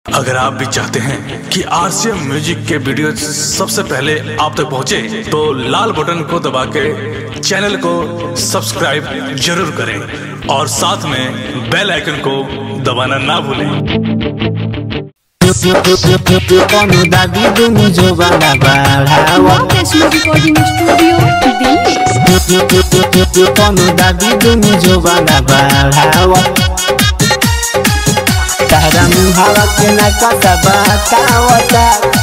अगर आप भी चाहते हैं कि आरसीएम म्यूजिक के वीडियो सबसे पहले आप तक पहुंचे, तो लाल बटन को दबा के चैनल को सब्सक्राइब जरूर करें और साथ में बेल आइकन को दबाना ना भूलें कौनो दादी दुनु जो बना बढ़ावा वैष्णो रिकॉर्डिंग स्टूडियो दिल्ली कौनो दादी दुनु जो बना बढ़ावा तारा मुहावा के ना कसा बतावता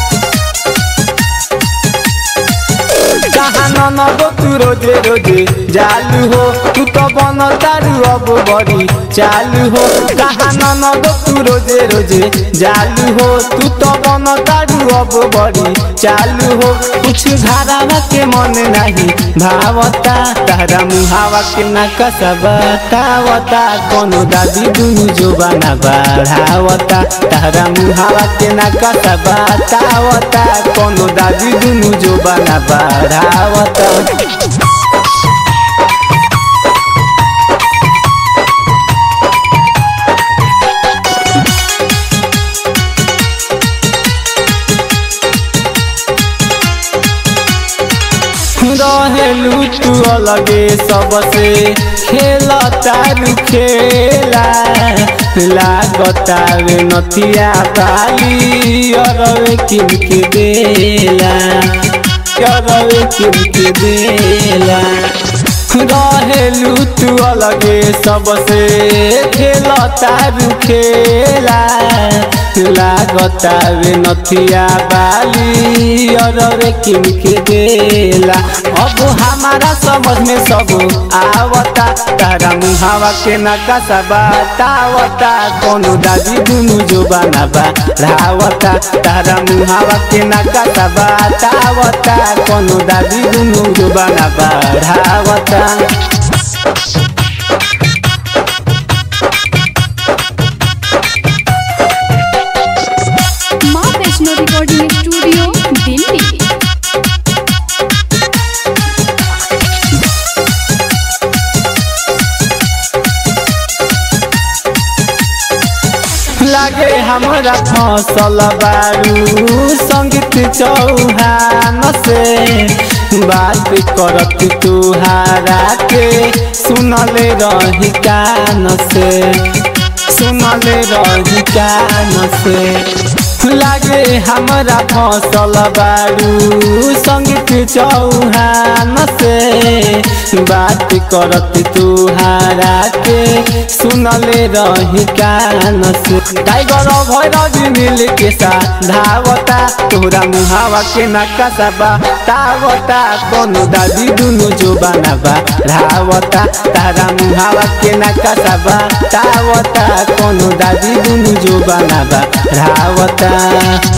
कहाँ ननदो तू रोजे रोजे जालू हो तू तो बन तारू अब बड़ी चालू हो कहाँ ननदो तू रोजे रोजे जालू हो तू तो बन तारू अब बड़ी चालू हो कुछ धारावा के मन नहीं भावता तारा मुहावा के ना कसा बतावता कोनो दादी दुनु जो बना बढ़ावता तारा मुहावा के ना कसा बतावता कोनो दादी दुनु जो बना बढ़ावता रहेलू तू अलगे सबसे खेला तारू खेला लागता रे नथिया बाली अरवे किनके देला अरवे किनके देला रहेलू तू अलगे सबसे खेला तारू खेला लागता रे नथिया बाली अरवे किनके देला अब हमारा समझ में सब आवता तारा मुहावा के नकाशा बतावता कोनो दादी दुनु जो बनाबा रावता तारा मुहावा के नकाशा बतावता कोनो दादी दुनु जो बनाबा रावता माँ वैष्णो रिकॉर्डिंग स्टूडियो दिल्ली लागे हमरा फसल बारू संगीत चौहान से बात करत तुहारा के सुनले रही कान से सुनले रही कान से लागे हमरा फसल बारू संगीत चौहान से बात करत तुहारा के सुनले रही कान से टाइगर भैरव मिल के साथ धावता तोरा मुहावा के नकाशा बा तावता कोनो दादी दुनु जो बनाबा धावता तारा मुहावा के नकाशा बा तावता कोनो दादी दुनु जो बनाबा धावता